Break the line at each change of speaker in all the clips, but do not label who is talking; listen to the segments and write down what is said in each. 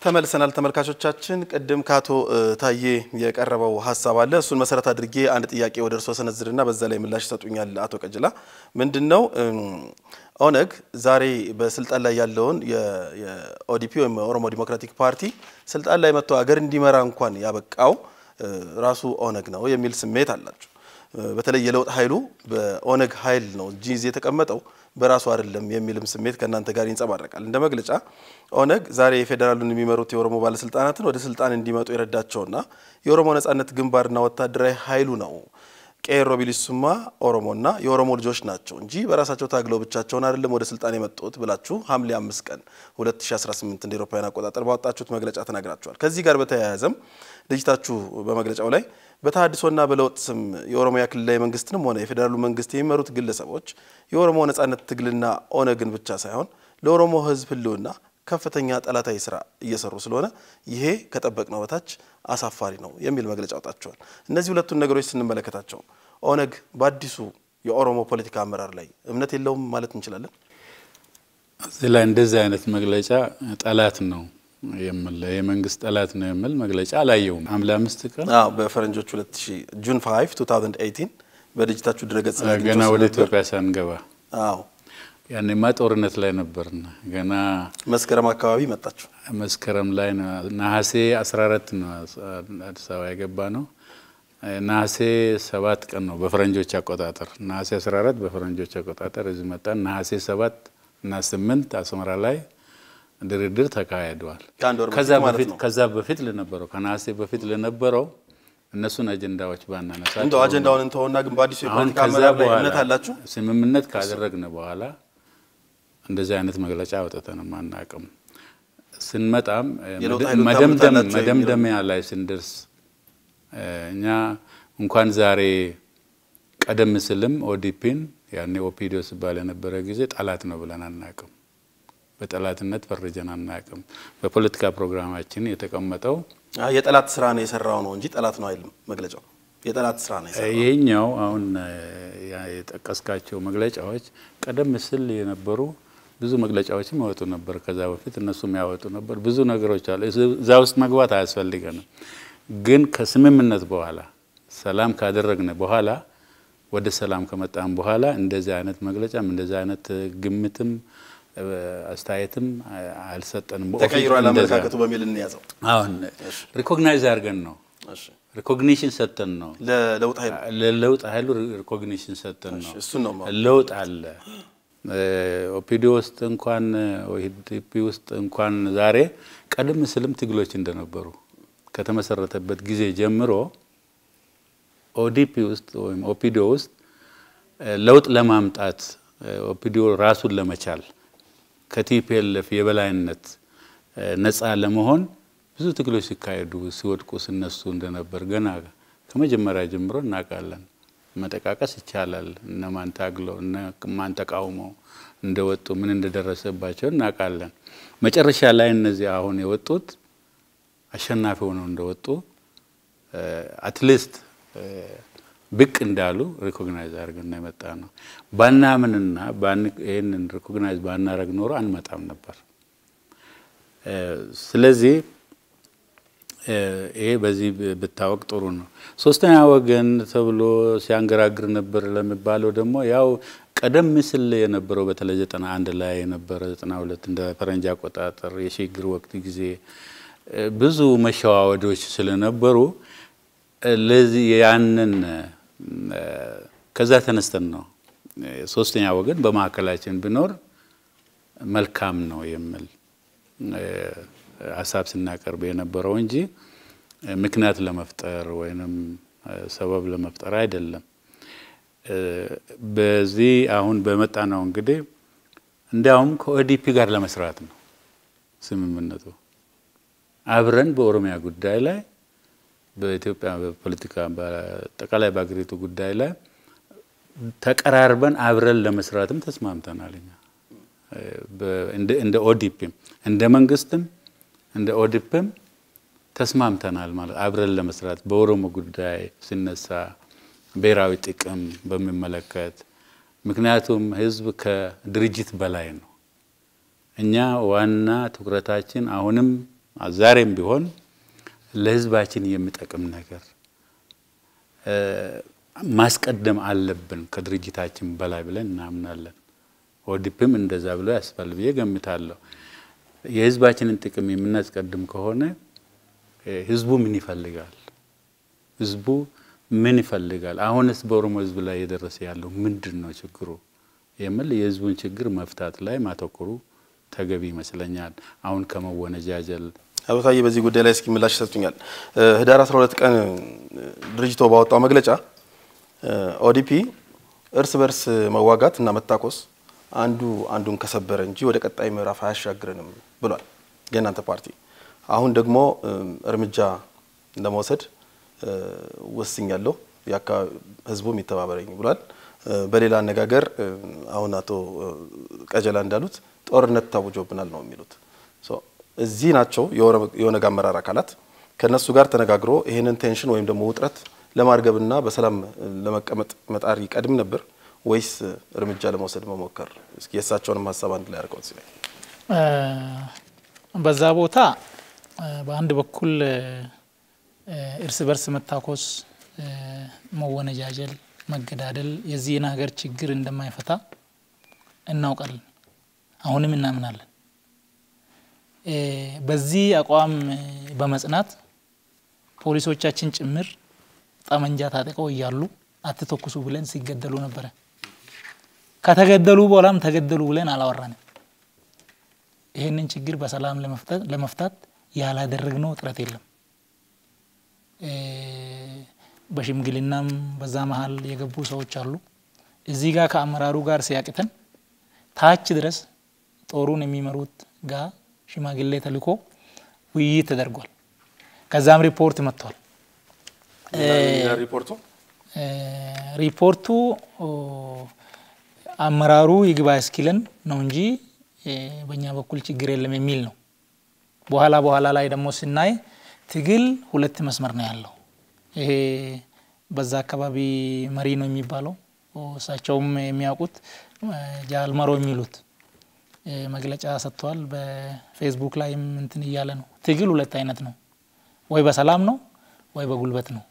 ተመልሰናል ተመልካቾቻችን። ቅድም ከአቶ ታዬ የቀረበው ሀሳብ አለ። እሱን መሰረት አድርጌ አንድ ጥያቄ ወደ እርስዎ ሰነዝርና በዛ ላይ ምላሽ ይሰጡኛል። አቶ ቀጅላ ምንድን ነው ኦነግ ዛሬ በስልጣን ላይ ያለውን የኦዲፒ ወይም የኦሮሞ ዲሞክራቲክ ፓርቲ ስልጣን ላይ መጥቶ አገር እንዲመራ እንኳን ያበቃው ራሱ ኦነግ ነው የሚል ስሜት አላቸው። በተለይ የለውጥ ኃይሉ በኦነግ ኃይል ነው እንጂ እዚህ የተቀመጠው በራሱ አይደለም የሚልም ስሜት ከእናንተ ጋር ይንጸባረቃል። እንደ መግለጫ ኦነግ ዛሬ የፌዴራሉን የሚመሩት የኦሮሞ ባለስልጣናትን ወደ ስልጣን እንዲመጡ የረዳቸውና የኦሮሞ ነጻነት ግንባርና ወታደራዊ ኃይሉ ነው። ቄሮ ቢሊሱማ ኦሮሞና የኦሮሞ ልጆች ናቸው እንጂ በራሳቸው ታግለው ብቻቸውን አይደለም ወደ ስልጣን የመጡት ብላችሁ ሐምሌ 5 ቀን 2018 እንደ ኤሮፓውያን አቆጣጠር ባወጣችሁት መግለጫ ተናግራችኋል። ከዚህ ጋር በተያያዘም ድርጅታችሁ በመግለጫው ላይ በተሃድሶና በለውጥ ስም የኦሮሚያ ክልላዊ መንግስትንም ሆነ የፌዴራሉ መንግስት የሚመሩት ግለሰቦች የኦሮሞ ነጻነት ትግልና ኦነግን ብቻ ሳይሆን ለኦሮሞ ሕዝብ ህልውና ከፍተኛ ጠላታዊ ስራ እየሰሩ ስለሆነ ይሄ ከጠበቅነው በታች አሳፋሪ ነው የሚል መግለጫ አውጣቸዋል። እነዚህ ሁለቱን ነገሮች ስንመለከታቸው ኦነግ በአዲሱ የኦሮሞ ፖለቲካ አመራር ላይ እምነት የለውም ማለት እንችላለን።
እዚህ ላይ እንደዚህ አይነት መግለጫ ጠላት ነው የምል የመንግስት ጠላት ነው የምል መግለጫ አላየውም። ሐምሌ አምስት ቀን
አዎ በፈረንጆች 2000 ጁን 5 2018 በድርጅታችሁ ድረገጽ ላይ
ገና ወደ ኢትዮጵያ ሳንገባ
አዎ
ያኔማ ጦርነት ላይ ነበርና ገና
መስከረም አካባቢ መጣችሁ።
መስከረም ላይ ነው ነሐሴ 14 ነው አዲስ አበባ የገባ ነው። ነሐሴ ሰባት ቀን ነው በፈረንጆች አቆጣጠር። ነሐሴ 14 በፈረንጆች አቆጣጠር እዚህ መጣን። ነሐሴ ሰባት እና ስምንት አስመራ ላይ ድርድር ተካሂደዋል።
ከአንድ ወር
ከዛ
በፊት ማለት
በፊት
ነው።
ከዛ በፊት ለነበረው ከነሐሴ በፊት ለነበረው እነሱን አጀንዳዎች ባናነሳቸው
እንደው አጀንዳውን እንተውና ግን በአዲሱ
አሁን
የፖለቲካ
ከዛ
አመራር ላይ
በኋላ
እምነት አላችሁ?
ስምምነት ካደረግን በኋላ እንደዚህ አይነት መግለጫ አውጥተንም አናውቅም። ስንመጣም
የለውጥ ኃይሉን
መደምደም
ታምኑታላችሁ
መደምደሚያ ላይ ስንደርስ እኛ እንኳን ዛሬ ቀደም ስልም ኦዲፒን ያኔ ኦፒዲዮ ሲባል የነበረ ጊዜ ጠላት ነው ብለን አናውቅም። በጠላትነት ፈርጀን አናውቅም። በፖለቲካ ፕሮግራማችን የተቀመጠው
አይ የጠላት ስራ ነው የሰራው ነው እንጂ ጠላት ነው አይልም መግለጫው። የጠላት ስራ ነው የሰራው።
ይሄኛው አሁን የጠቀስካቸው መግለጫዎች ቀደም ሲል የነበሩ ብዙ መግለጫዎችም ያወጡ ነበር። ከዛ በፊት እነሱም ያወጡ ነበር። ብዙ ነገሮች አሉ። እዛ ውስጥ መግባት አያስፈልገንም። ግን ከስምምነት በኋላ ሰላም ካደረግን በኋላ ወደ ሰላም ከመጣን በኋላ እንደዚህ አይነት መግለጫም እንደዚህ አይነት ግምትም አስተያየትም አልሰጠንም።
ተቀይሯል
እንደዛ-
አመለካከቱ በሚል እንያዘው።
አሁን ሪኮግናይዝ አድርገን ነው
እሺ
ሪኮግኒሽን ሰጥተን ነው
ለለውጥ ኃይሉ
ለለውጥ ኃይሉ ሪኮግኒሽን ሰጥተን ነው።
እሱን ነው የማወራው።
ለውጥ አለ። ኦፒዲ ውስጥ እንኳን ኦዲፒ ውስጥ እንኳን ዛሬ ቀደም ስልም ትግሎች እንደነበሩ ከተመሰረተበት ጊዜ ጀምሮ ኦዲፒ ውስጥ ወይም ኦፒዲዮ ውስጥ ለውጥ ለማምጣት ኦፒዲዮ ራሱን ለመቻል ከቲፒኤልኤፍ የበላይነት ነፃ ለመሆን ብዙ ትግሎች ሲካሄዱ ሲወድቁ ሲነሱ እንደነበር ገና ከመጀመሪያ ጀምሮ እናውቃለን። መጠቃቀስ ይቻላል። እነማን ታግለው እነማን ተቃውመው እንደወጡ ምን እንደደረሰባቸው እናውቃለን። መጨረሻ ላይ እነዚህ አሁን የወጡት አሸናፊ ሆነው እንደወጡ አትሊስት ብቅ እንዳሉ ሪኮግናይዝ አድርገን ነው የመጣ ነው። ባናምንና ይህንን ሪኮግናይዝ ባናረግ ኖሮ አንመጣም ነበር። ስለዚህ ይሄ በዚህ ብታወቅ ጥሩ ነው። ሶስተኛ ወገን ተብሎ ሲያንገራግር ነበር ለሚባለው ደግሞ ያው ቀደም ሲል የነበረው በተለይ ዘጠና አንድ ላይ የነበረ ዘጠና ሁለት እንደ ፈረንጅ አቆጣጠር የሽግግር ወቅት ጊዜ ብዙ መሸዋወዶች ስለነበሩ ለዚህ ያንን ከዛ ተነስተን ነው ሶስተኛ ወገን በማዕከላችን ቢኖር መልካም ነው የሚል ሀሳብ ስናቀርብ የነበረው እንጂ ምክንያት ለመፍጠር ወይንም ሰበብ ለመፍጠር አይደለም። በዚህ አሁን በመጣ ነው እንግዲህ እንዲያውም ከኦዲፒ ጋር ለመስራት ነው ስምምነቱ። አብረን በኦሮሚያ ጉዳይ ላይ በኢትዮጵያ በፖለቲካ በአጠቃላይ በአገሪቱ ጉዳይ ላይ ተቀራርበን አብረን ለመስራትም ተስማምተናል። እኛ እንደ ኦዲፒም እንደ መንግስትም እንደ ኦዲፕም ተስማምተናል ማለት አብረን ለመስራት በኦሮሞ ጉዳይ ሲነሳ ብሔራዊ ጥቅም በሚመለከት ምክንያቱም ህዝብ ከድርጅት በላይ ነው። እኛ ዋና ትኩረታችን አሁንም ዛሬም ቢሆን ለህዝባችን የሚጠቅም ነገር ማስቀደም አለብን ከድርጅታችን በላይ ብለን እናምናለን። ኦዲፒም እንደዛ ብሎ ያስባል ብዬ ገምታለሁ። የህዝባችንን ጥቅም የምናስቀድም ከሆነ ህዝቡ ምን ይፈልጋል? ህዝቡ ምን ይፈልጋል? አሁንስ በኦሮሞ ህዝብ ላይ የደረሰ ያለው ምንድን ነው ችግሩ የሚል የህዝቡን ችግር መፍታት ላይ ማተኮሩ ተገቢ ይመስለኛል። አሁን ከመወነጃጀል
አቶ ታዬ በዚህ ጉዳይ ላይ እስኪ ምላሽ ይሰጡኛል። ህዳር 12 ቀን ድርጅቶ ባወጣው መግለጫ ኦዲፒ እርስ በርስ መዋጋት እና መታኮስ አንዱ አንዱን ከሰበረ እንጂ ወደ ቀጣይ ምዕራፍ አያሻግረንም ብሏል። የእናንተ ፓርቲ አሁን ደግሞ እርምጃ ለመውሰድ ወስኛለሁ፣ ህዝቡም ይተባበረኝ ብሏል። በሌላ አነጋገር አሁን አቶ ቀጀላ እንዳሉት ጦርነት ታውጆብናል ነው የሚሉት። እዚህ ናቸው የኦነግ አመራር አካላት ከነሱ ጋር ተነጋግሮ ይህንን ቴንሽን ወይም ደግሞ ውጥረት ለማርገብና በሰላም ለመቀመጥ መጣር ይቀድም ነበር ወይስ እርምጃ ለመውሰድ መሞከር? እስኪ የእሳቸውንም ሀሳብ አንድ ላይ አድርገው ሲላይ
በዛ ቦታ በአንድ በኩል እርስ በርስ መታኮስ፣ መወነጃጀል፣ መገዳደል የዚህን ሀገር ችግር እንደማይፈታ እናውቃለን። አሁንም እናምናለን። በዚህ አቋም በመጽናት ፖሊሶቻችን ጭምር ጠመንጃ ታጥቀው እያሉ አትተኩሱ ብለን ሲገደሉ ነበረ። ከተገደሉ በኋላም ተገደሉ ብለን አላወራንም። ይህንን ችግር በሰላም ለመፍታት ያላደረግነው ጥረት የለም። በሽምግልናም በዛ መሀል የገቡ ሰዎች አሉ። እዚህ ጋር ከአመራሩ ጋር ሲያቅተን ታች ድረስ ጦሩን የሚመሩት ጋር ሽማግሌ ተልኮ ውይይት ተደርጓል። ከዛም ሪፖርት መጥቷል።
ሪፖርቱ
ሪፖርቱ አመራሩ ይግባ እስኪለን ነው እንጂ በእኛ በኩል ችግር የለም የሚል ነው። በኋላ በኋላ ላይ ደግሞ ስናይ ትግል ሁለት መስመር ነው ያለው። ይሄ በዛ አካባቢ መሪ ነው የሚባለው እሳቸውም የሚያውቁት ጃልመሮ የሚሉት መግለጫ ሰጥተዋል። በፌስቡክ ላይም እንትን እያለ ነው። ትግል ሁለት አይነት ነው፣ ወይ በሰላም ነው ወይ በጉልበት ነው።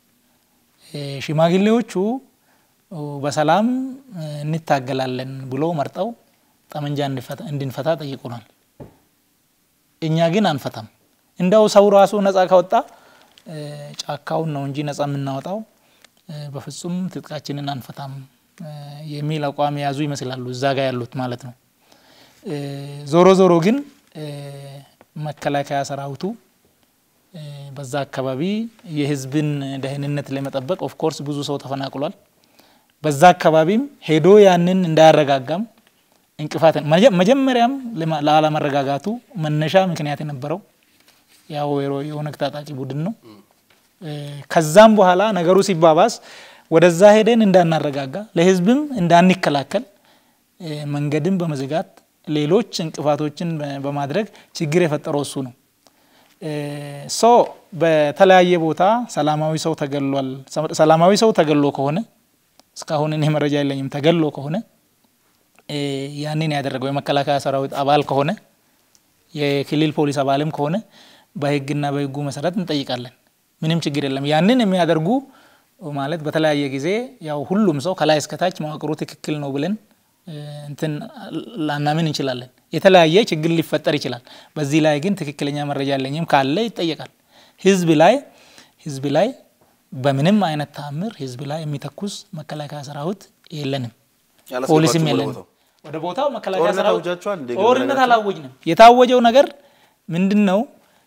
ሽማግሌዎቹ በሰላም እንታገላለን ብሎ መርጠው ጠመንጃ እንድንፈታ ጠይቁናል። እኛ ግን አንፈታም። እንደው ሰው ራሱ ነጻ ካወጣ ጫካውን ነው እንጂ ነጻ የምናወጣው በፍጹም ትጥቃችንን አንፈታም የሚል አቋም የያዙ ይመስላሉ፣ እዛ ጋር ያሉት ማለት ነው። ዞሮ ዞሮ ግን መከላከያ ሰራዊቱ በዛ አካባቢ የህዝብን ደህንነት ለመጠበቅ ኦፍኮርስ ብዙ ሰው ተፈናቅሏል። በዛ አካባቢም ሄዶ ያንን እንዳያረጋጋም እንቅፋት መጀመሪያም ላለመረጋጋቱ መነሻ ምክንያት የነበረው ያው የኦነግ ታጣቂ ቡድን ነው። ከዛም በኋላ ነገሩ ሲባባስ ወደዛ ሄደን እንዳናረጋጋ ለህዝብም እንዳንከላከል መንገድን በመዝጋት ሌሎች እንቅፋቶችን በማድረግ ችግር የፈጠረው እሱ ነው። ሶ በተለያየ ቦታ ሰላማዊ ሰው ተገሏል። ሰላማዊ ሰው ተገሎ ከሆነ እስካሁን እኔ መረጃ የለኝም። ተገሎ ከሆነ ያንን ያደረገው የመከላከያ ሰራዊት አባል ከሆነ የክልል ፖሊስ አባልም ከሆነ በህግና በህጉ መሰረት እንጠይቃለን። ምንም ችግር የለም። ያንን የሚያደርጉ ማለት በተለያየ ጊዜ ያው ሁሉም ሰው ከላይ እስከታች መዋቅሩ ትክክል ነው ብለን እንትን ላናምን እንችላለን። የተለያየ ችግር ሊፈጠር ይችላል። በዚህ ላይ ግን ትክክለኛ መረጃ ያለኝም ካለ ይጠየቃል። ህዝብ ላይ ህዝብ ላይ በምንም አይነት ተአምር ህዝብ ላይ የሚተኩስ መከላከያ ሰራዊት የለንም፣ ፖሊስም የለንም። ወደ ቦታው መከላከያ ሰራዊት ጦርነት አላወጅንም። የታወጀው ነገር ምንድን ነው?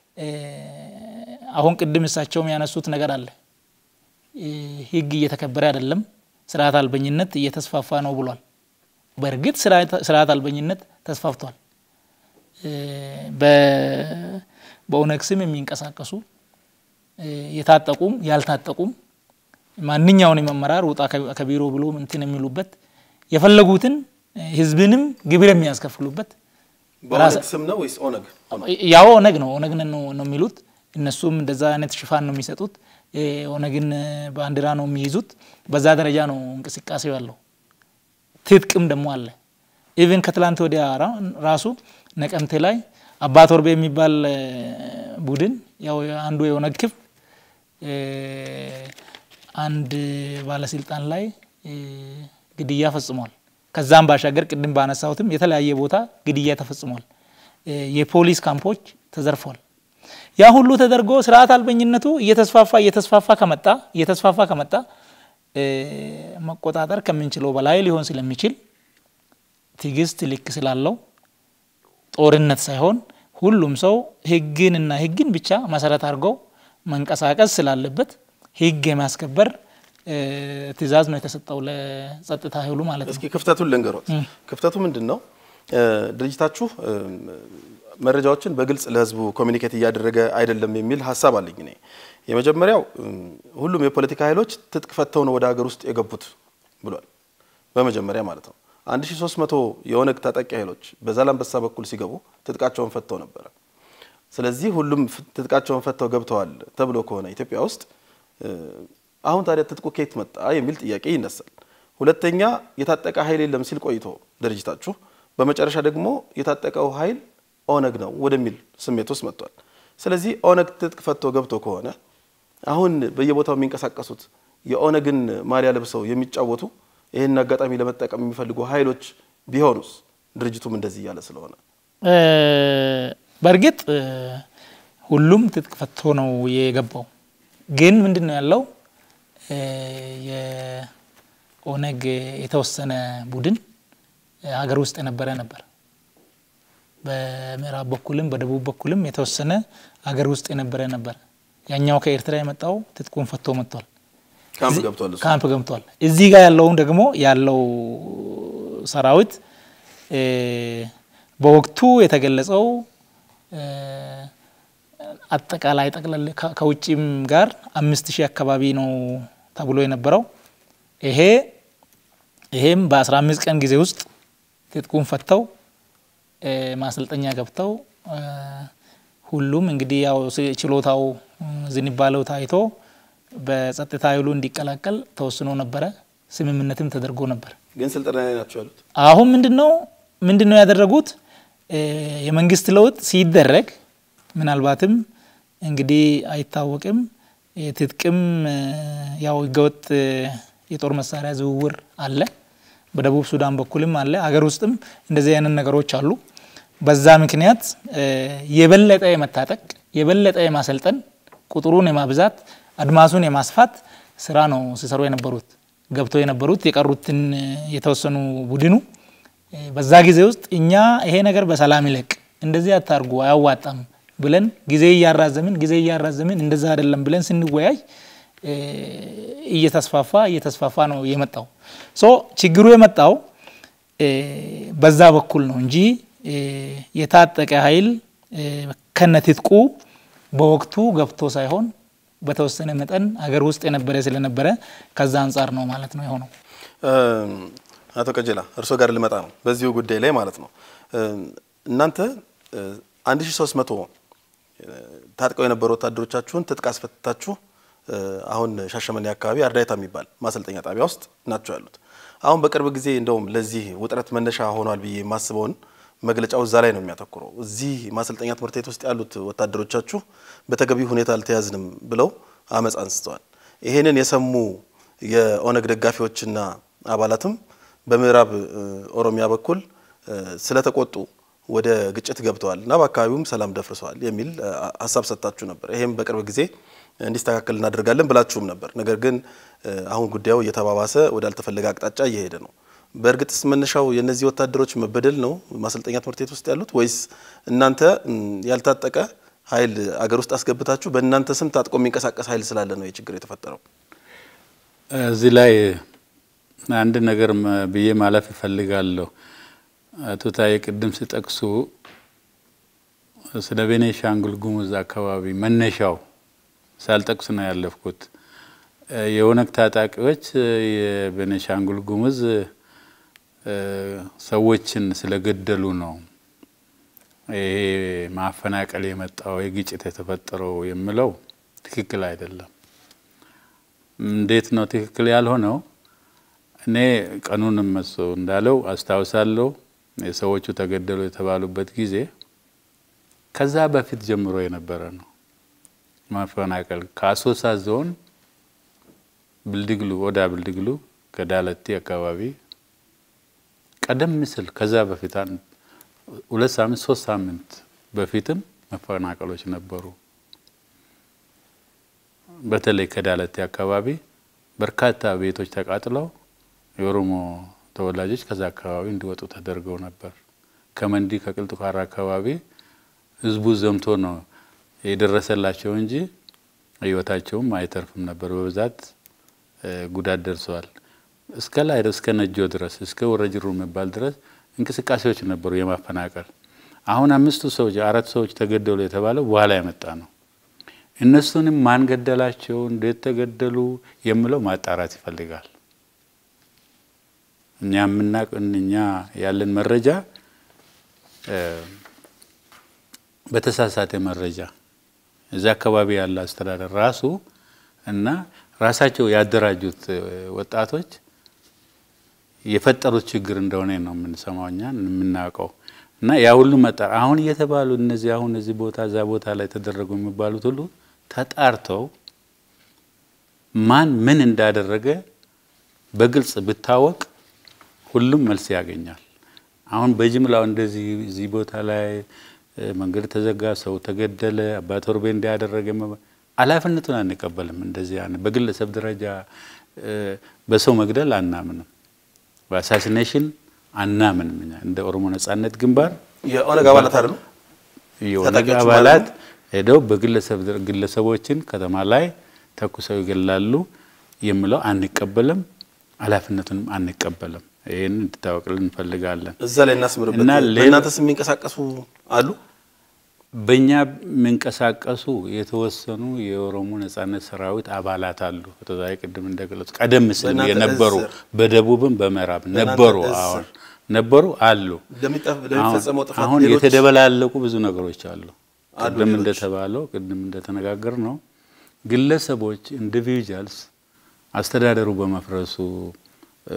አሁን ቅድም እሳቸውም ያነሱት ነገር አለ። ህግ እየተከበረ አይደለም፣ ስርዓት አልበኝነት እየተስፋፋ ነው ብሏል። በእርግጥ ስርዓት አልበኝነት ተስፋፍቷል። በኦነግ ስም የሚንቀሳቀሱ የታጠቁም ያልታጠቁም ማንኛውንም አመራር ውጣ ከቢሮ ብሎ እንትን የሚሉበት የፈለጉትን ህዝብንም ግብር የሚያስከፍሉበት
በኦነግ ስም ነው ወይስ ኦነግ?
ያው ኦነግ ነው ኦነግ ነው የሚሉት እነሱም እንደዛ አይነት ሽፋን ነው የሚሰጡት። ኦነግን ባንዲራ ነው የሚይዙት። በዛ ደረጃ ነው እንቅስቃሴው ያለው። ትጥቅም ደግሞ አለ። ኢቨን ከትላንት ወዲያ ራሱ ነቀምቴ ላይ አባ ቶርቤ የሚባል ቡድን ያው አንዱ የኦነግ ክፍል አንድ ባለስልጣን ላይ ግድያ ፈጽሟል። ከዛም ባሻገር ቅድም ባነሳሁትም የተለያየ ቦታ ግድያ ተፈጽሟል። የፖሊስ ካምፖች ተዘርፏል። ያ ሁሉ ተደርጎ ስርዓት አልበኝነቱ እየተስፋፋ እየተስፋፋ ከመጣ እየተስፋፋ ከመጣ መቆጣጠር ከምንችለው በላይ ሊሆን ስለሚችል ትዕግስት ልክ ስላለው ጦርነት ሳይሆን ሁሉም ሰው ህግንና ህግን ብቻ መሰረት አድርገው መንቀሳቀስ ስላለበት ህግ የማስከበር ትዕዛዝ ነው የተሰጠው ለጸጥታ ኃይሉ ማለት ነው።
እስኪ ክፍተቱን ልንገሮት። ክፍተቱ ምንድን ነው? ድርጅታችሁ መረጃዎችን በግልጽ ለህዝቡ ኮሚኒኬት እያደረገ አይደለም የሚል ሀሳብ አለኝ እኔ። የመጀመሪያው ሁሉም የፖለቲካ ኃይሎች ትጥቅ ፈተው ነው ወደ ሀገር ውስጥ የገቡት ብሏል። በመጀመሪያ ማለት ነው 1300 የኦነግ ታጣቂ ኃይሎች በዛላምበሳ በኩል ሲገቡ ትጥቃቸውን ፈተው ነበረ። ስለዚህ ሁሉም ትጥቃቸውን ፈተው ገብተዋል ተብሎ ከሆነ ኢትዮጵያ ውስጥ አሁን ታዲያ ትጥቁ ከየት መጣ የሚል ጥያቄ ይነሳል። ሁለተኛ የታጠቀ ኃይል የለም ሲል ቆይቶ ድርጅታችሁ በመጨረሻ ደግሞ የታጠቀው ኃይል ኦነግ ነው ወደሚል ስሜት ውስጥ መጥቷል። ስለዚህ ኦነግ ትጥቅ ፈቶ ገብቶ ከሆነ አሁን በየቦታው የሚንቀሳቀሱት የኦነግን ማሊያ ለብሰው የሚጫወቱ ይህን አጋጣሚ ለመጠቀም የሚፈልጉ ኃይሎች ቢሆኑስ ድርጅቱም እንደዚህ እያለ ስለሆነ
በእርግጥ ሁሉም ትጥቅ ፈቶ ነው የገባው። ግን ምንድን ነው ያለው የኦነግ የተወሰነ ቡድን ሀገር ውስጥ የነበረ ነበር። በምዕራብ በኩልም በደቡብ በኩልም የተወሰነ ሀገር ውስጥ የነበረ ነበር። ያኛው ከኤርትራ የመጣው ትጥቁን ፈቶ መጥቷል፣
ካምፕ ገብቷል። እሱ
ካምፕ ገብቷል። እዚህ ጋር ያለውን ደግሞ ያለው ሰራዊት በወቅቱ የተገለጸው አጠቃላይ ጠቅላላ ከውጭም ጋር አምስት ሺህ አካባቢ ነው ተብሎ የነበረው ይሄ ይሄም በአስራ አምስት ቀን ጊዜ ውስጥ ትጥቁን ፈተው ማሰልጠኛ ገብተው ሁሉም እንግዲህ ያው ችሎታው ዝንባለው ታይቶ በጸጥታ ኃይሉ እንዲቀላቀል ተወስኖ ነበረ። ስምምነትም ተደርጎ ነበር።
ግን ስልጠና ላይ ናቸው ያሉት።
አሁን ምንድን ነው ምንድን ነው ያደረጉት? የመንግስት ለውጥ ሲደረግ ምናልባትም እንግዲህ አይታወቅም። ትጥቅም ያው ህገወጥ የጦር መሳሪያ ዝውውር አለ፣ በደቡብ ሱዳን በኩልም አለ፣ አገር ውስጥም እንደዚህ አይነት ነገሮች አሉ። በዛ ምክንያት የበለጠ የመታጠቅ የበለጠ የማሰልጠን ቁጥሩን የማብዛት አድማሱን የማስፋት ስራ ነው ሲሰሩ የነበሩት ገብተው የነበሩት የቀሩትን የተወሰኑ ቡድኑ በዛ ጊዜ ውስጥ እኛ ይሄ ነገር በሰላም ይለቅ እንደዚህ አታርጉ አያዋጣም ብለን ጊዜ እያራዘምን ጊዜ እያራዘምን እንደዛ አይደለም ብለን ስንወያይ እየተስፋፋ እየተስፋፋ ነው የመጣው። ሶ ችግሩ የመጣው በዛ በኩል ነው እንጂ የታጠቀ ኃይል ከነትጥቁ በወቅቱ ገብቶ ሳይሆን በተወሰነ መጠን አገር ውስጥ የነበረ ስለነበረ ከዛ አንጻር ነው ማለት ነው የሆነው።
አቶ ቀጀላ እርስዎ ጋር ልመጣ ነው በዚሁ ጉዳይ ላይ ማለት ነው። እናንተ 1300 ታጥቀው የነበሩ ወታደሮቻችሁን ትጥቅ አስፈትታችሁ አሁን ሻሸመኔ አካባቢ አርዳይታ የሚባል ማሰልጠኛ ጣቢያ ውስጥ ናቸው ያሉት። አሁን በቅርብ ጊዜ እንደውም ለዚህ ውጥረት መነሻ ሆኗል ብዬ የማስበውን መግለጫው እዛ ላይ ነው የሚያተኩረው። እዚህ ማሰልጠኛ ትምህርት ቤት ውስጥ ያሉት ወታደሮቻችሁ በተገቢ ሁኔታ አልተያዝንም ብለው አመፅ አንስተዋል። ይሄንን የሰሙ የኦነግ ደጋፊዎችና አባላትም በምዕራብ ኦሮሚያ በኩል ስለተቆጡ ወደ ግጭት ገብተዋል እና በአካባቢውም ሰላም ደፍርሰዋል የሚል ሀሳብ ሰጥታችሁ ነበር። ይሄም በቅርብ ጊዜ እንዲስተካከል እናደርጋለን ብላችሁም ነበር። ነገር ግን አሁን ጉዳዩ እየተባባሰ ወዳልተፈለገ አቅጣጫ እየሄደ ነው። በእርግጥስ መነሻው የእነዚህ ወታደሮች መበደል ነው ማሰልጠኛ ትምህርት ቤት ውስጥ ያሉት ወይስ እናንተ ያልታጠቀ ኃይል አገር ውስጥ አስገብታችሁ በእናንተ ስም ታጥቆ የሚንቀሳቀስ ኃይል ስላለ ነው የችግር የተፈጠረው?
እዚህ ላይ አንድ ነገር ብዬ ማለፍ እፈልጋለሁ። አቶ ታዬ ቅድም ሲጠቅሱ ስለ ቤኒሻንጉል ጉሙዝ አካባቢ መነሻው ሳልጠቅስ ነው ያለፍኩት። የኦነግ ታጣቂዎች የቤኒሻንጉል ጉሙዝ ሰዎችን ስለገደሉ ነው ይሄ ማፈናቀል የመጣው የግጭት የተፈጠረው የምለው ትክክል አይደለም። እንዴት ነው ትክክል ያልሆነው? እኔ ቀኑንም መሶ እንዳለው አስታውሳለሁ። የሰዎቹ ተገደሉ የተባሉበት ጊዜ ከዛ በፊት ጀምሮ የነበረ ነው ማፈናቀል ከአሶሳ ዞን ብልድግሉ ወዳ ብልድግሉ ከዳለቲ አካባቢ ቀደም ሲል ከዛ በፊት ሁለት ሳምንት ሶስት ሳምንት በፊትም መፈናቀሎች ነበሩ። በተለይ ከዳለቲ አካባቢ በርካታ ቤቶች ተቃጥለው የኦሮሞ ተወላጆች ከዛ አካባቢ እንዲወጡ ተደርገው ነበር። ከመንዲ ከቅልጥፋራ አካባቢ ህዝቡ ዘምቶ ነው የደረሰላቸው እንጂ ህይወታቸውም አይተርፍም ነበር። በብዛት ጉዳት ደርሰዋል። እስከ ላይ እስከ ነጆ ድረስ እስከ ወረጅሩ የሚባል ድረስ እንቅስቃሴዎች ነበሩ የማፈናቀል። አሁን አምስቱ ሰዎች አራት ሰዎች ተገደሉ የተባለው በኋላ የመጣ ነው። እነሱንም ማን ገደላቸው፣ እንዴት ተገደሉ የሚለው ማጣራት ይፈልጋል። እኛ የምናቅ እኛ ያለን መረጃ በተሳሳተ መረጃ እዚያ አካባቢ ያለ አስተዳደር ራሱ እና ራሳቸው ያደራጁት ወጣቶች የፈጠሩት ችግር እንደሆነ ነው የምንሰማው እኛ የምናውቀው። እና ያ ሁሉ መጣር አሁን እየተባሉ እነዚህ አሁን እዚህ ቦታ እዛ ቦታ ላይ ተደረጉ የሚባሉት ሁሉ ተጣርተው ማን ምን እንዳደረገ በግልጽ ብታወቅ ሁሉም መልስ ያገኛል። አሁን በጅምላው እንደዚህ እዚህ ቦታ ላይ መንገድ ተዘጋ፣ ሰው ተገደለ፣ አባ ቶርቤ እንዲያደረገ ኃላፊነቱን አንቀበልም። እንደዚህ ያን በግለሰብ ደረጃ በሰው መግደል አናምንም። በአሳሲኔሽን አናምንም። እኛ እንደ ኦሮሞ ነጻነት ግንባር
የኦነግ አባላት አይደሉ
የኦነግ አባላት ሄደው በግለሰብ ግለሰቦችን ከተማ ላይ ተኩሰው ይገላሉ የሚለው አንቀበልም፣ ኃላፊነቱንም አንቀበልም። ይህን እንድታወቅልን እንፈልጋለን።
እዛ ላይ እናስምርበት።
እና ሌላ-
በእናንተስ የሚንቀሳቀሱ አሉ?
በእኛ የሚንቀሳቀሱ የተወሰኑ የኦሮሞ ነጻነት ሰራዊት አባላት አሉ። ተዛይ ቅድም እንደገለጹ ቀደም ሲል
በእናንተ
የነበሩ
እዝ ስር?
በደቡብም በምዕራብ
በእናንተ
ነበሩ።
እዝ
አሁን
ስር?
ነበሩ አሉ።
ለሚጠፍ- ለሚፈጸመው ጥፋት
አሁን
ሌሎች
የተደበላለቁ ብዙ ነገሮች አሉ።
አሉ
ቅድም
ሌሎች?
እንደተባለው ቅድም እንደተነጋገር ነው ግለሰቦች ኢንዲቪጁዋልስ አስተዳደሩ በመፍረሱ እ፣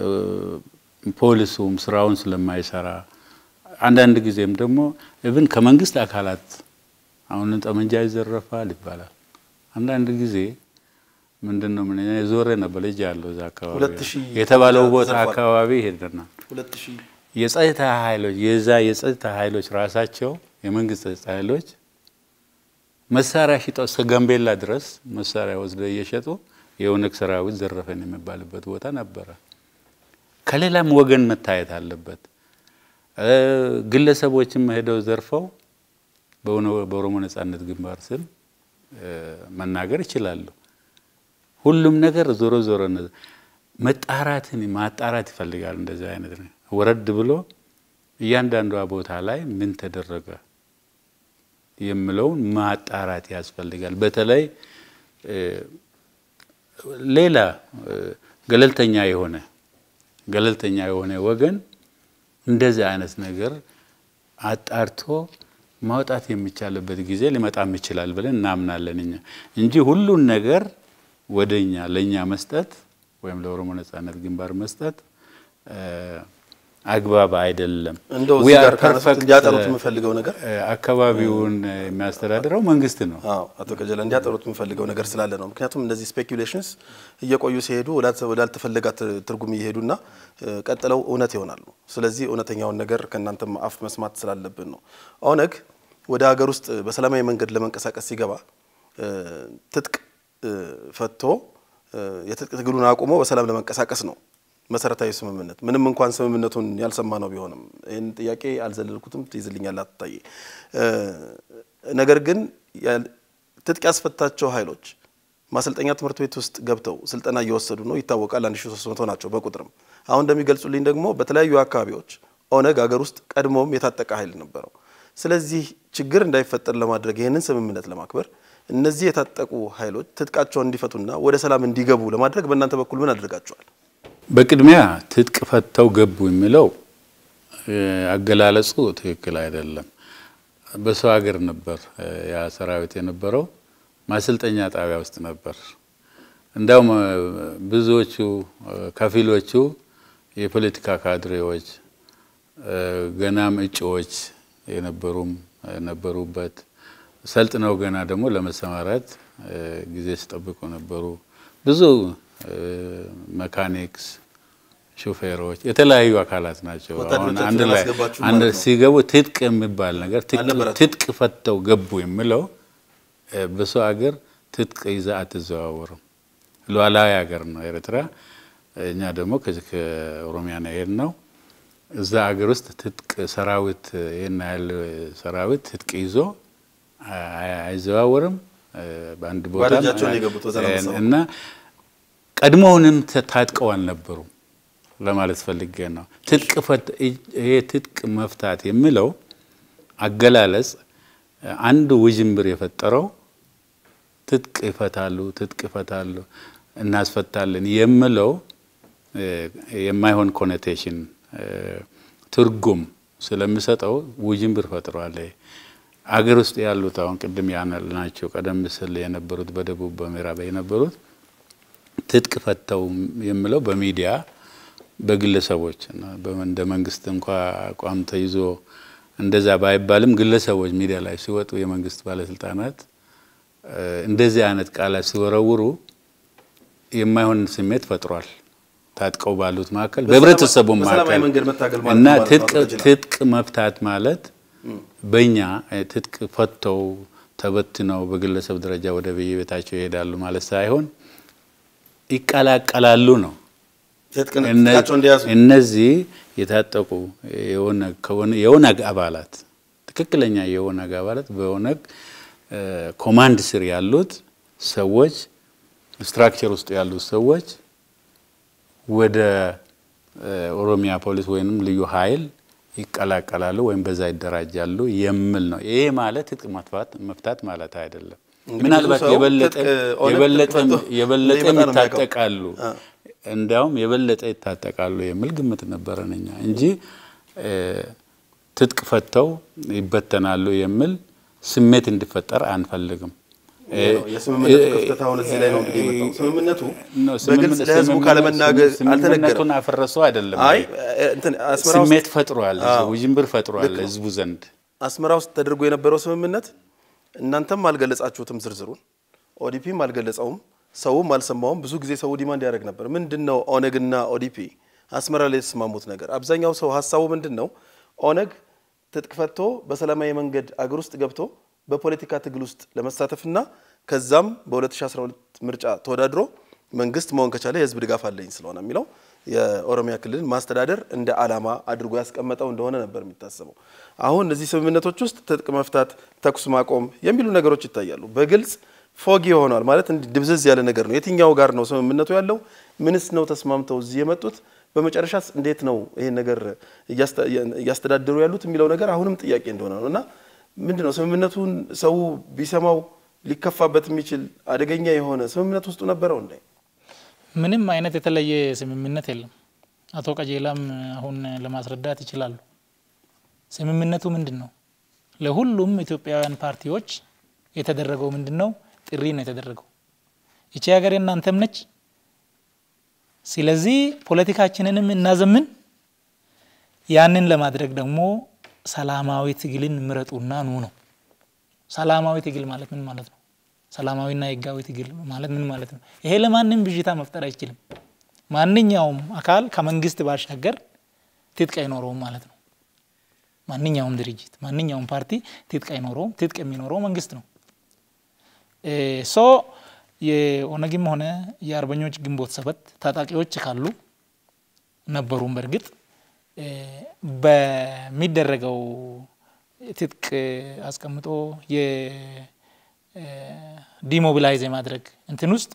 ፖሊሱም ስራውን ስለማይሰራ አንዳንድ ጊዜም ደግሞ ኢቭን ከመንግስት አካላት አሁን ጠመንጃ ይዘረፋል ይባላል። አንዳንድ ጊዜ ምንድን ነው ምን የዞረ ነበር ልጅ ያለው እዛ አካባቢ
ሁለት ሺህ
የተባለው ቦታ
ተዘርፏል።
አካባቢ ሄደናል።
ሁለት ሺህ
የጸጥታ ኃይሎች የዛ የጸጥታ ኃይሎች ራሳቸው የመንግስት ጸጥታ ኃይሎች መሳሪያ ሽጠው እስከ ጋምቤላ ድረስ መሳሪያ ወስደው እየሸጡ የኦነግ ሰራዊት ዘረፈን የሚባልበት ቦታ ነበረ። ከሌላም ወገን መታየት አለበት። እ ግለሰቦችም ሄደው ዘርፈው በኦነ- በኦሮሞ ነጻነት ግንባር ስም እ መናገር ይችላሉ። ሁሉም ነገር ዞሮ ዞሮ እነ- መጣራትን ማጣራት ይፈልጋል። እንደዚህ አይነት ነው። ወረድ ብሎ እያንዳንዷ ቦታ ላይ ምን ተደረገ የሚለውን ማጣራት ያስፈልጋል። በተለይ እ ሌላ እ ገለልተኛ የሆነ ገለልተኛ የሆነ ወገን እንደዚህ አይነት ነገር አጣርቶ ማውጣት የሚቻልበት ጊዜ ሊመጣም ይችላል ብለን እናምናለን እኛ እንጂ ሁሉን ነገር ወደ እኛ ለእኛ መስጠት ወይም ለኦሮሞ ነጻነት ግንባር መስጠት እ አግባብ አይደለም።
እንደው
We
እዚህ
are
ጋር ካነሱት
perfect,
እንዲያጠሩት
እ
የምፈልገው ነገር
እ አካባቢውን የሚያስተዳድረው መንግስት ነው።
አዎ አቶ ቀጀላ እንዲያጠሩት የምፈልገው ነገር ስላለ ነው። ምክንያቱም እነዚህ ስፔኩሌሽንስ እየቆዩ ሲሄዱ ወዳልተ- ወዳልተፈለጋ ት- ትርጉም እየሄዱና እ፣ ቀጥለው እውነት ይሆናሉ። ስለዚህ እውነተኛውን ነገር ከእናንተም አፍ መስማት ስላለብን ነው። ኦነግ ወደ ሀገር ውስጥ በሰላማዊ መንገድ ለመንቀሳቀስ ሲገባ እ፣ ትጥቅ እ፣ ፈቶ እ፣ የትጥቅ ትግሉን አቁሞ በሰላም ለመንቀሳቀስ ነው መሰረታዊ ስምምነት። ምንም እንኳን ስምምነቱን ያልሰማ ነው ቢሆንም ይህን ጥያቄ አልዘለልኩትም፣ ትይዝልኛል አትታየ ነገር ግን ያል- ትጥቅ ያስፈታቸው ኃይሎች ማሰልጠኛ ትምህርት ቤት ውስጥ ገብተው ስልጠና እየወሰዱ ነው ይታወቃል። 1300 ናቸው በቁጥርም። አሁን እንደሚገልጹልኝ ደግሞ በተለያዩ አካባቢዎች ኦነግ ሀገር ውስጥ ቀድሞም የታጠቀ ኃይል ነበረው። ስለዚህ ችግር እንዳይፈጠር ለማድረግ ይህንን ስምምነት ለማክበር እነዚህ የታጠቁ ኃይሎች ትጥቃቸውን እንዲፈቱና ወደ ሰላም እንዲገቡ ለማድረግ በእናንተ በኩል ምን አድርጋቸዋል?
በቅድሚያ ትጥቅ ፈተው ገቡ የሚለው እ፣ አገላለጹ ትክክል አይደለም። በሰው ሀገር ነበር እ፣ ያ ሰራዊት የነበረው ማሰልጠኛ ጣቢያ ውስጥ ነበር። እንዳውም እ፣ ብዙዎቹ እ፣ ከፊሎቹ የፖለቲካ ካድሬዎች እ፣ ገናም እጩዎች የነበሩም እ፣ ነበሩበት ሰልጥነው ገና ደግሞ ለመሰማራት ጊዜ ሲጠብቁ ነበሩ። ብዙ መካኒክስ፣ ሾፌሮች፣ የተለያዩ አካላት ናቸው። አሁን አንድ ላይ አንድ ሲገቡ ትጥቅ የሚባል ነገር ትጥቅ ፈተው ገቡ የሚለው በሰው ሀገር ትጥቅ ይዛ አትዘዋወርም። ሉዓላዊ ሀገር ነው ኤርትራ። እኛ ደግሞ ከኦሮሚያ ነው የሄድነው። እዛ ሀገር ውስጥ ትጥቅ ሰራዊት ይህን ያህል ሰራዊት ትጥቅ ይዞ አይዘዋወርም በአንድ ቦታ እና ቀድሞውንም ታጥቀው አልነበሩም ለማለት ፈልጌ ነው። ይሄ ትጥቅ መፍታት የሚለው አገላለጽ አንዱ ውዥንብር የፈጠረው ትጥቅ ይፈታሉ፣ ትጥቅ ይፈታሉ፣ እናስፈታለን የሚለው የማይሆን ኮኔቴሽን ትርጉም ስለሚሰጠው ውዥንብር ፈጥሯል። አገር ውስጥ ያሉት አሁን ቅድም ያልናቸው ቀደም ሲል የነበሩት በደቡብ በምዕራብ የነበሩት ትጥቅ ፈተው የሚለው በሚዲያ በግለሰቦች እንደ መንግስት እንኳ አቋም ተይዞ እንደዛ ባይባልም ግለሰቦች ሚዲያ ላይ ሲወጡ የመንግስት ባለስልጣናት እንደዚህ አይነት ቃላት ሲወረውሩ የማይሆን ስሜት ፈጥሯል። ታጥቀው ባሉት መካከል በህብረተሰቡ መካከል እና ትጥቅ መፍታት ማለት በእኛ ትጥቅ ፈተው ተበትነው በግለሰብ ደረጃ ወደ በየቤታቸው ይሄዳሉ ማለት ሳይሆን ይቀላቀላሉ ነው። እነዚህ የታጠቁ የኦነግ አባላት ትክክለኛ የኦነግ አባላት በኦነግ ኮማንድ ስር ያሉት ሰዎች ስትራክቸር ውስጥ ያሉት ሰዎች ወደ ኦሮሚያ ፖሊስ ወይም ልዩ ኃይል ይቀላቀላሉ ወይም በዛ ይደራጃሉ የሚል ነው። ይሄ ማለት ትጥቅ መፍታት ማለት አይደለም። ምናልባት የበለጠ ይታጠቃሉ፣ እንዲያውም የበለጠ ይታጠቃሉ የሚል ግምት ነበረን እኛ እንጂ ትጥቅ ፈተው ይበተናሉ የሚል ስሜት እንዲፈጠር አንፈልግም።
የስምምነቱ ክፍተት አሁን እዚህ ላይ ነው እንግዲህ የመጣው። ስምምነቱ በግልጽ ለህዝቡ ካለመናገር
ስምምነቱን አፈረሰው አይደለም።
አይ እንትን አስመራ ውስጥ
ስሜት ፈጥሯል፣ ውዥንብር ፈጥሯል ህዝቡ ዘንድ።
አስመራ ውስጥ ተደርጎ የነበረው ስምምነት እናንተም አልገለጻችሁትም፣ ዝርዝሩን ኦዲፒም አልገለጸውም፣ ሰውም አልሰማውም። ብዙ ጊዜ ሰው ዲማንድ ያደርግ ነበር። ምንድን ነው ኦነግና ኦዲፒ አስመራ ላይ የተስማሙት ነገር? አብዛኛው ሰው ሀሳቡ ምንድን ነው? ኦነግ ትጥቅ ፈቶ በሰላማዊ መንገድ አገር ውስጥ ገብቶ በፖለቲካ ትግል ውስጥ ለመሳተፍና ከዛም በ2012 ምርጫ ተወዳድሮ መንግስት መሆን ከቻለ የህዝብ ድጋፍ አለኝ ስለሆነ የሚለው የኦሮሚያ ክልል ማስተዳደር እንደ ዓላማ አድርጎ ያስቀመጠው እንደሆነ ነበር የሚታሰበው። አሁን እነዚህ ስምምነቶች ውስጥ ትጥቅ መፍታት፣ ተኩስ ማቆም የሚሉ ነገሮች ይታያሉ። በግልጽ ፎጊ ሆኗል ማለት እንዲህ ድብዝዝ ያለ ነገር ነው። የትኛው ጋር ነው ስምምነቱ ያለው? ምንስ ነው ተስማምተው እዚህ የመጡት? በመጨረሻስ እንዴት ነው ይሄን ነገር እያስተዳደሩ ያሉት የሚለው ነገር አሁንም ጥያቄ እንደሆነ ነው እና ምንድን ነው ስምምነቱን ሰው ቢሰማው ሊከፋበት የሚችል አደገኛ የሆነ ስምምነት ውስጡ ነበረው እንዴ?
ምንም አይነት የተለየ ስምምነት የለም። አቶ ቀጀላም አሁን ለማስረዳት ይችላሉ። ስምምነቱ ምንድን ነው? ለሁሉም ኢትዮጵያውያን ፓርቲዎች የተደረገው ምንድን ነው? ጥሪ ነው የተደረገው። ይቺ ሀገር የእናንተም ነች። ስለዚህ ፖለቲካችንንም እናዘምን። ያንን ለማድረግ ደግሞ ሰላማዊ ትግልን ምረጡና ኑ ነው። ሰላማዊ ትግል ማለት ምን ማለት ነው? ሰላማዊና ህጋዊ ትግል ማለት ምን ማለት ነው? ይሄ ለማንም ብዥታ መፍጠር አይችልም። ማንኛውም አካል ከመንግስት ባሻገር ትጥቅ አይኖረውም ማለት ነው። ማንኛውም ድርጅት፣ ማንኛውም ፓርቲ ትጥቅ አይኖረውም። ትጥቅ የሚኖረው መንግስት ነው። ሶ የኦነግም ሆነ የአርበኞች ግንቦት ሰባት ታጣቂዎች ካሉ ነበሩም በእርግጥ በሚደረገው ትጥቅ አስቀምጦ የዲሞቢላይዝ የማድረግ እንትን ውስጥ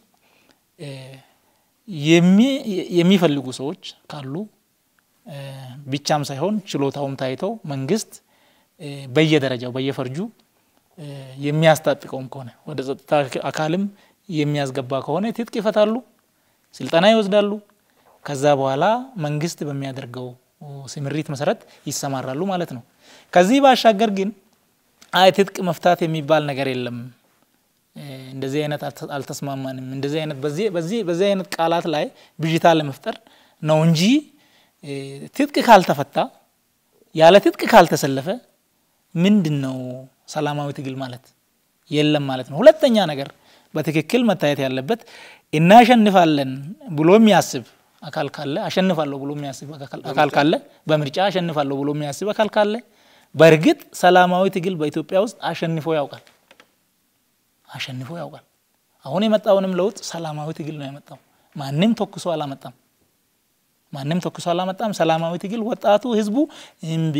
የሚፈልጉ ሰዎች ካሉ ብቻም ሳይሆን ችሎታውም ታይተው መንግስት በየደረጃው በየፈርጁ የሚያስታጥቀውም ከሆነ ወደ ጸጥታ አካልም የሚያስገባ ከሆነ ትጥቅ ይፈታሉ፣ ስልጠና ይወስዳሉ። ከዛ በኋላ መንግስት በሚያደርገው ስምሪት መሰረት ይሰማራሉ ማለት ነው። ከዚህ ባሻገር ግን አይ ትጥቅ መፍታት የሚባል ነገር የለም፣ እንደዚህ አይነት አልተስማማንም፣ እንደዚህ አይነት በዚህ አይነት ቃላት ላይ ብዥታ ለመፍጠር ነው እንጂ ትጥቅ ካልተፈታ ያለ ትጥቅ ካልተሰለፈ ምንድን ነው ሰላማዊ ትግል ማለት? የለም ማለት ነው። ሁለተኛ ነገር በትክክል መታየት ያለበት እናሸንፋለን ብሎ የሚያስብ አካል ካለ አሸንፋለሁ ብሎ የሚያስብ አካል ካለ በምርጫ አሸንፋለሁ ብሎ የሚያስብ አካል ካለ በእርግጥ ሰላማዊ ትግል በኢትዮጵያ ውስጥ አሸንፎ ያውቃል አሸንፎ ያውቃል። አሁን የመጣውንም ለውጥ ሰላማዊ ትግል ነው ያመጣው። ማንም ተኩሶ አላመጣም። ማንም ተኩሶ አላመጣም። ሰላማዊ ትግል ወጣቱ፣ ህዝቡ እምቢ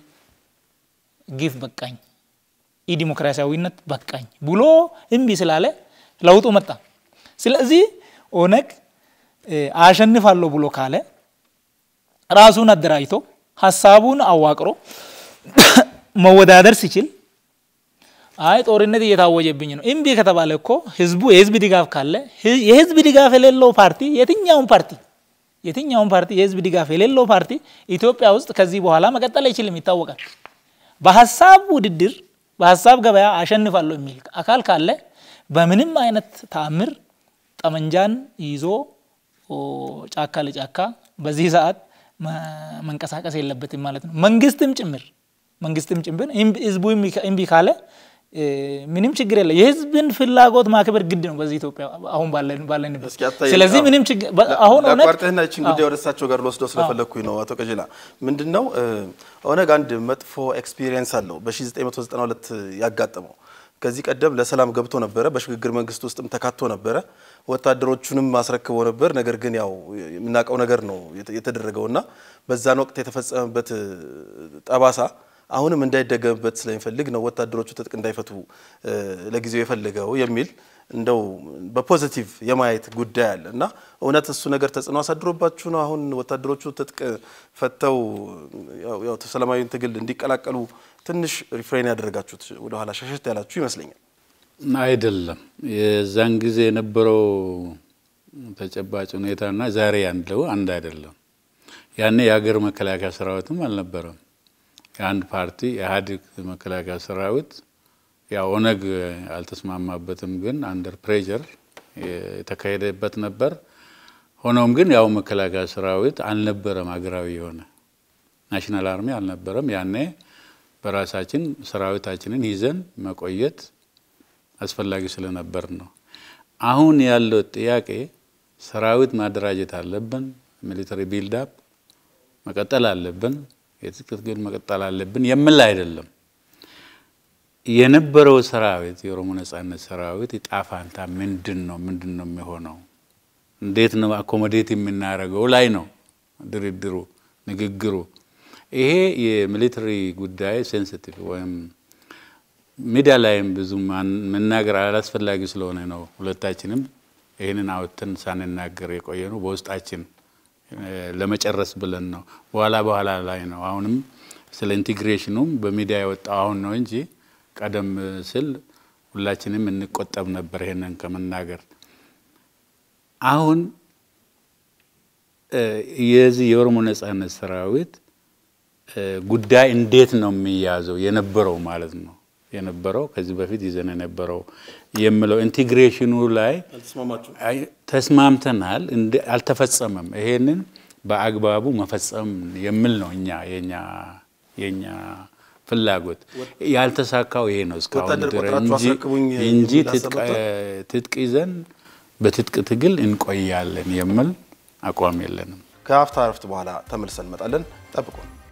ግፍ በቃኝ፣ ኢዲሞክራሲያዊነት በቃኝ ብሎ እምቢ ስላለ ለውጡ መጣ። ስለዚህ ኦነግ አሸንፋለሁ ብሎ ካለ ራሱን አደራጅቶ ሀሳቡን አዋቅሮ መወዳደር ሲችል አይ ጦርነት እየታወጀብኝ ነው እምቢ ከተባለ እኮ ህዝቡ የህዝብ ድጋፍ ካለ የህዝብ ድጋፍ የሌለው ፓርቲ የትኛውን ፓርቲ የትኛውን ፓርቲ የህዝብ ድጋፍ የሌለው ፓርቲ ኢትዮጵያ ውስጥ ከዚህ በኋላ መቀጠል አይችልም፣ ይታወቃል። በሀሳብ ውድድር በሀሳብ ገበያ አሸንፋለሁ የሚል አካል ካለ በምንም አይነት ተአምር ጠመንጃን ይዞ ጫካ ለጫካ በዚህ ሰዓት መንቀሳቀስ የለበትም ማለት ነው። መንግስትም ጭምር መንግስትም ጭምር ህዝቡ እምቢ ካለ ምንም ችግር የለ። የህዝብን ፍላጎት ማክበር ግድ ነው በዚህ ኢትዮጵያ አሁን ባለንበት። ስለዚህ ምንም ችግር አሁን ኦነግ
ቋርጠህና ይችን ጉዳይ ወደ እሳቸው ጋር ልወስደው ስለፈለግኩኝ ነው። አቶ ቀጀላ ምንድን ነው ኦነግ አንድ መጥፎ ኤክስፒሪየንስ አለው በ1992 ያጋጠመው ከዚህ ቀደም ለሰላም ገብቶ ነበረ። በሽግግር መንግስት ውስጥም ተካቶ ነበረ። ወታደሮቹንም አስረክቦ ነበር። ነገር ግን ያው የምናውቀው ነገር ነው የተደረገውና በዛን ወቅት የተፈጸመበት ጠባሳ አሁንም እንዳይደገምበት ስለሚፈልግ ነው ወታደሮቹ ትጥቅ እንዳይፈቱ ለጊዜው የፈለገው የሚል እንደው በፖዚቲቭ የማየት ጉዳይ አለ እና እውነት እሱ ነገር ተጽዕኖ አሳድሮባችሁ ነው አሁን ወታደሮቹ ትጥቅ ፈተው ያው ሰላማዊ ትግል እንዲቀላቀሉ ትንሽ ሪፍሬን ያደረጋችሁት ወደኋላ ሸሸት ያላችሁ ይመስለኛል።
አይደለም። የዛን ጊዜ የነበረው ተጨባጭ ሁኔታና ዛሬ ያለው አንድ አይደለም። ያኔ የሀገር መከላከያ ሰራዊትም አልነበረም። የአንድ ፓርቲ የኢህአዴግ መከላከያ ሰራዊት ያው ኦነግ አልተስማማበትም፣ ግን አንደር ፕሬዠር የተካሄደበት ነበር። ሆኖም ግን ያው መከላከያ ሰራዊት አልነበረም፣ ሀገራዊ የሆነ ናሽናል አርሚ አልነበረም። ያኔ በራሳችን ሰራዊታችንን ይዘን መቆየት አስፈላጊ ስለነበር ነው። አሁን ያለው ጥያቄ ሰራዊት ማደራጀት አለብን፣ ሚሊተሪ ቢልዳፕ መቀጠል አለብን፣ የትጥቅ ትግል መቀጠል አለብን የምል አይደለም። የነበረው ሰራዊት የኦሮሞ ነጻነት ሰራዊት ዕጣ ፈንታ ምንድን ነው? ምንድን ነው የሚሆነው? እንዴት ነው አኮሞዴት የምናደርገው ላይ ነው ድርድሩ፣ ንግግሩ። ይሄ የሚሊተሪ ጉዳይ ሴንሲቲቭ ወይም ሚዲያ ላይም ብዙ መናገር አላስፈላጊ ስለሆነ ነው ሁለታችንም ይህንን አውጥተን ሳንናገር የቆየ ነው። በውስጣችን ለመጨረስ ብለን ነው። በኋላ በኋላ ላይ ነው አሁንም ስለ ኢንቴግሬሽኑም በሚዲያ የወጣው አሁን ነው እንጂ ቀደም ስል ሁላችንም እንቆጠብ ነበር ይሄንን ከመናገር። አሁን የዚህ የኦሮሞ ነጻነት ሰራዊት ጉዳይ እንዴት ነው የሚያዘው የነበረው ማለት ነው የነበረው ከዚህ በፊት ይዘን የነበረው የምለው ኢንቴግሬሽኑ ላይ ተስማምተናል፣ አልተፈጸመም። ይሄንን በአግባቡ መፈጸም የሚል ነው እኛ የኛ የኛ ፍላጎት። ያልተሳካው ይሄ ነው እስካሁን እንጂ ትጥቅ ይዘን በትጥቅ ትግል እንቆያለን የሚል አቋም የለንም።
ከሀፍታ ረፍት በኋላ ተመልሰን እንመጣለን። ጠብቁን።